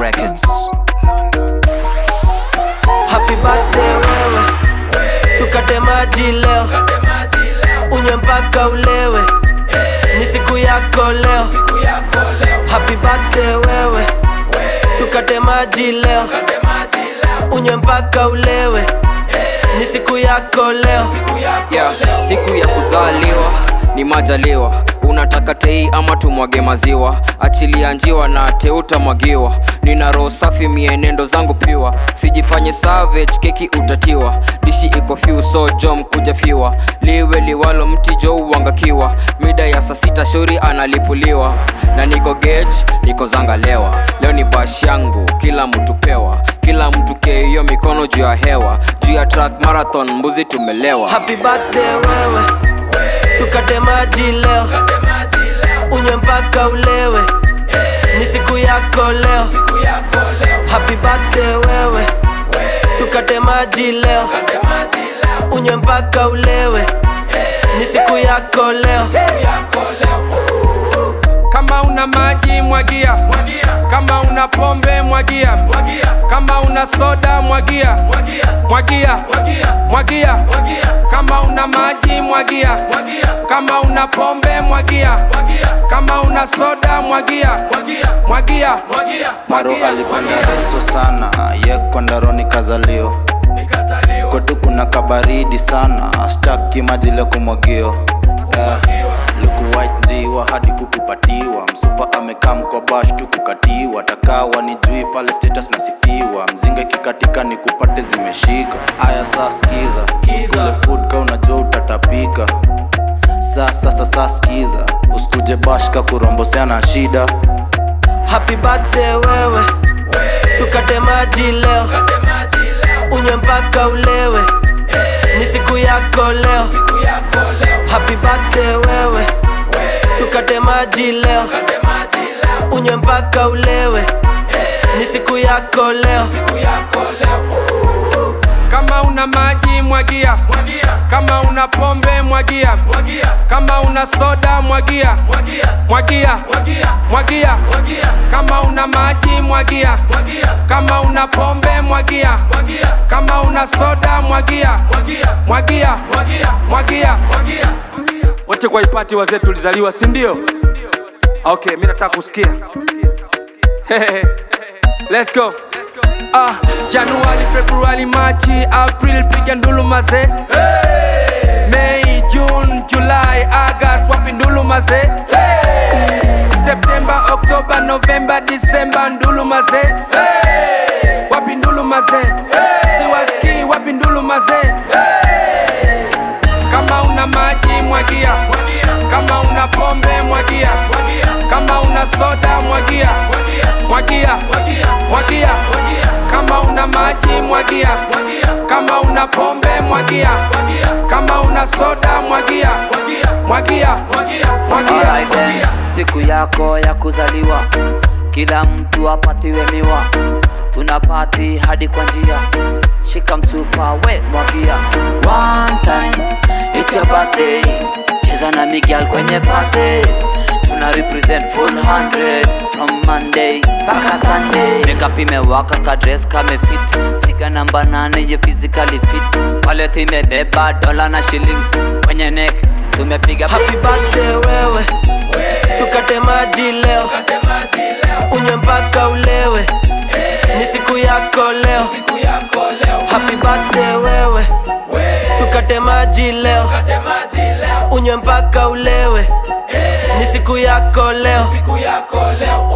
Records. Happy birthday wewe, tukate maji leo, unywe mpaka ulewe, ni siku yako leo. Happy birthday wewe, tukate maji leo, unywe mpaka ulewe, ni siku yako leo. yeah, siku ya kuzaliwa ni majaliwa unataka tei ama tumwage maziwa achilia njiwa na teutamwagiwa nina roho safi mienendo zangu piwa sijifanye savage keki utatiwa dishi iko fiu so jom kuja fiwa liwe liwalo mti jo uangakiwa mida ya saa sita shauri analipuliwa na niko gauge niko zangalewa leo ni bash yangu kila mtu pewa kila mtu keiyo mikono juu ya hewa juu ya track marathon mbuzi tumelewa Happy birthday wewe, tukate maji leo, unywe mpaka ulewe, ni siku yako leo. Happy birthday wewe, tukate maji leo, unywe mpaka ulewe, ni siku yako leo. Kama una maji mwagia, kama una pombe mwagia, kama una soda mwagia, mwagia, mwagia. Kama una maji mwagia, kama una pombe mwagia, kama una soda mwagia, mwagia, Maro alipanda reso sana ye kwandaroni kazalio kwetu kuna kabaridi sana staki maji leo kumwagio yeah. luku white njiwa hadi kukupatiwa msupa amekaa mkobash tu kukatiwa takawa ni jui pale status nasifiwa mzinga ikikatika ni kupate zimeshika aya saa skiza usikule food ka unajua utatapika saa sasa saa skiza usikuje bashka kurombosea na shida Happy birthday wewe, tukate maji leo, unywe mpaka ulewe, ni siku yako leo. Happy birthday wewe, tukate maji leo, unywe mpaka ulewe, ni siku yako leo. Kama una maji mwagia, kama una pombe mwagia, kama una soda mwagia, mwagia, mwagia. Kama una maji mwagia, kama una pombe mwagia, kama una soda mwagia, mwagia, mwagia. Wote kwa ipati wazee tulizaliwa, si ndio? Okay, mimi nataka kusikia. Let's go. Ah, Januari, Februari, Machi, April, piga ndulu maze. Mei, June, July, August, wapi ndulu maze. September, October, November, December, ndulu maze. Wapi ndulu maze. Siwaski, wapi ndulu maze. Kama una maji mwagia, kama una pombe mwagia, kama una soda mwagia, mwagia, mwagia. Kama una maji mwagia, kama una pombe mwagia, kama una soda mwagia, mwagia, mwagia. Alright then, siku yako ya kuzaliwa, kila mtu apatiwe miwa, tuna pati hadi kwa njia, shika msupa we mwagia. One time, it's your birthday, cheza na Miguel kwenye party, tuna represent full 100 from Monday mpaka Sunday. Makeup imewaka ka dress kame fit, figa namba nane ye physically fit, wallet imebeba dola na shillings kwenye neck tumepiga Happy birthday wewe, tukate maji leo, unywe mpaka ulewe, ni siku yako leo. Happy birthday wewe, tukate maji leo, unywe mpaka ulewe, ni siku yako leo.